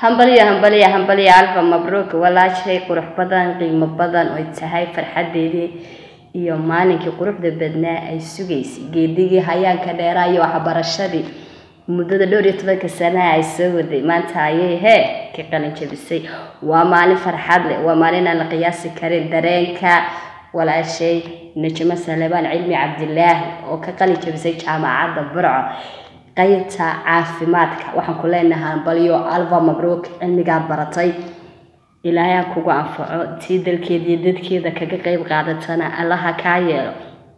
hambalyo hambalyo hambalyo alfa mabruuk walaashay qurux badan qiimo badan oy tahay farxadeedii iyo maalinkii quruxda badnaa ay sugaysay geedigii hayaanka dheeraa iyo waxbarashadii muddada dhowr iyo tobanka sanaha ay soo waday maanta ayay hee ka qalin jabisay waa maalin farxad leh waa maalin aan la qiyaasi karin dareenka walaashay najmo salebaan cilmi cabdilaahi oo ka qalin jabisay jaamacadda burco qaybta caafimaadka waxaan ku leenahay hambalyo alfa mabruuk cilmigaad baratay ilaahay ha kugu anfaco tii dalkeeda iyo dadkeeda kaga qeyb qaadatana allaha kaa yeelo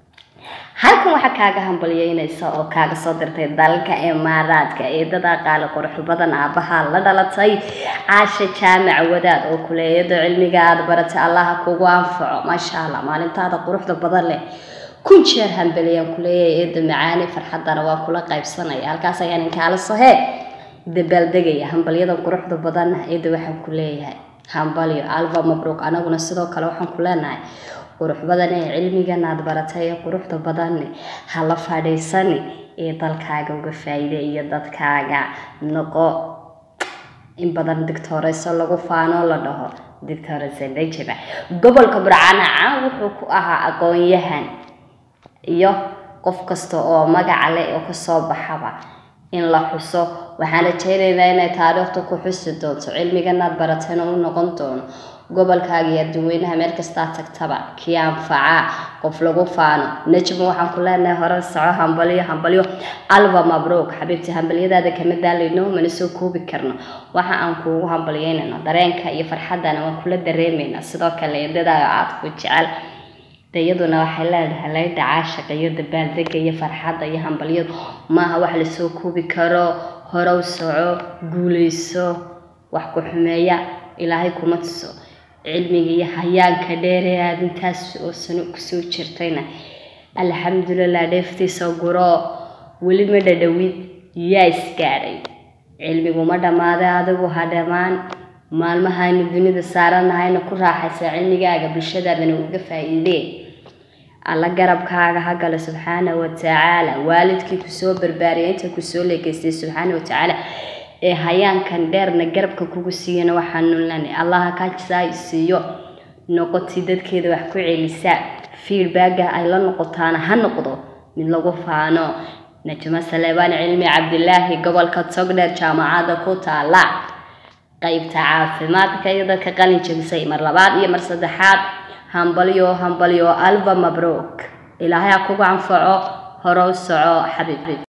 halkan waxaa kaaga hambalyeynaysa oo kaaga soo dirtay dalka imaaraadka eedada qaali qurux badan aabaha la dhalatay caasha jaamac wadaad oo kuleeyado cilmiga aada baratay allaha kugu anfaco maasha allah maalintaada quruxda badan leh kun jeer hambeliyaan kuleeyahay eeda macaani farxadana waa kula qaybsanaya halkaas ayaan inkaala sohee dabaaldegaya hambalyadan quruxda badanna eeda waxaan ku leeyahay hambalyo alba mabruuq anaguna sidoo kale waxaan ku leenahay qurux badan ee cilmigan aad baratay ee quruxda badanne hala fadhiisani ee dalkaaga uga faa'iide iyo dadkaaga noqo in badan digtooreyso lagu faanoo la dhaho digtooreyso najaba gobolka burcana caan wuxuu ku ahaa aqoon-yahan iyo qof kasta oo magaca leh oo kasoo baxaba in la xuso waxaan rajeynaynaa inay taariikhda ku xusi doonto cilmiganaad baratayna u noqon doono gobolkaaga iyo adduweynaha meel kastaa tagtaba kii anfaca qof lagu faano najmo waxaan ku leenahay hore soco hambalyo hambalyo alba mabruuk xabiibti hambalyadaada kama daalayno mana soo koobi karno waxa aan kuugu hambalyeynayno dareenka iyo farxaddana waan kula dareemaynaa sidoo kale eedadaada aad ku jecel iyaduna waxay leedahay laydha caashaqa iyo dabaaldega iyo farxadda iyo hambalyadu maaha wax lasoo koobi karo horow soco guuleyso wax ku xumeeya ilaahay kuma tuso cilmiga iyo hayaanka dheeree aada intaas oo sano kusoo jirtayna alxamdulilah dheeftiisa guro weli ma dhadhowid yaa isgaadhay cilmiguma dhammaaday adigu ha dhammaan maalmahaynu dunida saaranahayna ku raaxaysa cilmigaaga bulshadaadana uga faa-iidee alla garabkaaga ha galo subxaana watacaala waalidkii kusoo barbaariyay inta kusoo leegeystay subxaana watacaala ee hayaankan dheerna garabka kugu siiyana waxaanu leenahay allaha kajisaa siiyo noqotii dadkeeda wax ku celisa feedbacka ay la noqotaana ha noqdo mid lagu faano najmo saleebaan cilmi cabdilaahi gobolka togdheer jaamacadda ku taala qaybta caafimaadka iyo dadka qalin jabisay mar labaad iyo mar saddexaad hambalyo hambalyo alba mabruuk ilaahay ha kugu anfaco horow soco xabiib